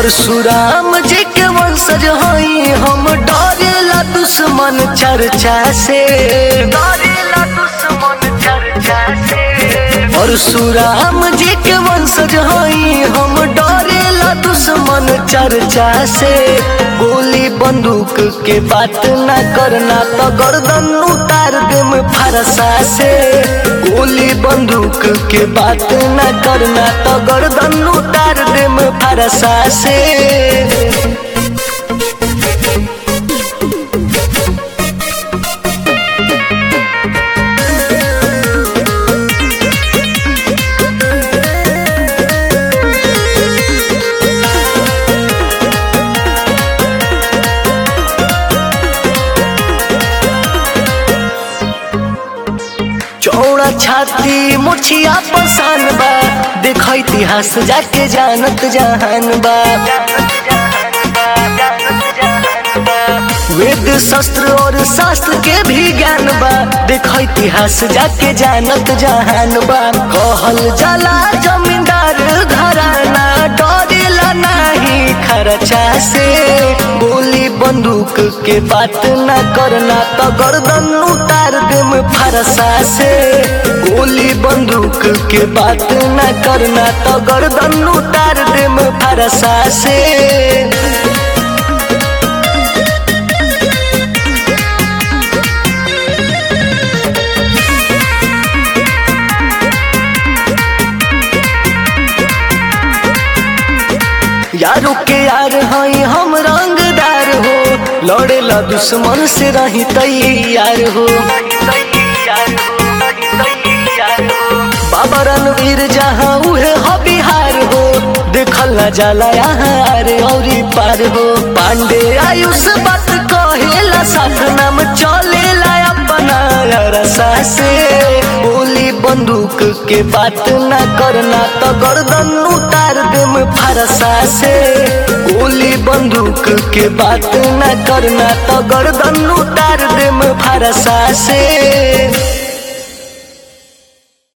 परशुराम जी के वंशज हई हम डरेला दुश्मन चर्चा से डरेला दुश्मन चर्चा से परशुराम जी के वंशज हई हम डरेला दुश्मन चर्चा से गोली बंदूक के बात ना करना तो गर्दन उतार देम फरसा से गोली बंदूक के बात ना करना तो गर्दन उतार देम फरसा से चौड़ा छाती मुछिया पसान बा देख इतिहास जाके जानत जहान बा वेद शस्त्र और शास्त्र के भी ज्ञान बा देख इतिहास जाके जानत जहान बा कहल जाला जमींदार घराना डरेला नाही खर्चा से गोली बंदूक के बात ना करना तो गर्दन उतार देम फरसा से गोली बंदूक के बात ना करना तो गर्दन उतार देम फरसा से यारो के यार हई हम रंगदार हो लड़ेला दुश्मन से रही तैयार हो बाबा रणवीर जहाँ उहे हो बिहार हो देखल न जाला यहाँ अरे औरी पार हो पांडे आयुष बात कहेला साथ नाम चलेला अपना रसा से गोली बंदूक के बात ना करना तो गर्दन उतार देम फरसा से गोली बंदूक के बात ना करना तो गर्दन उतार देम फरसा से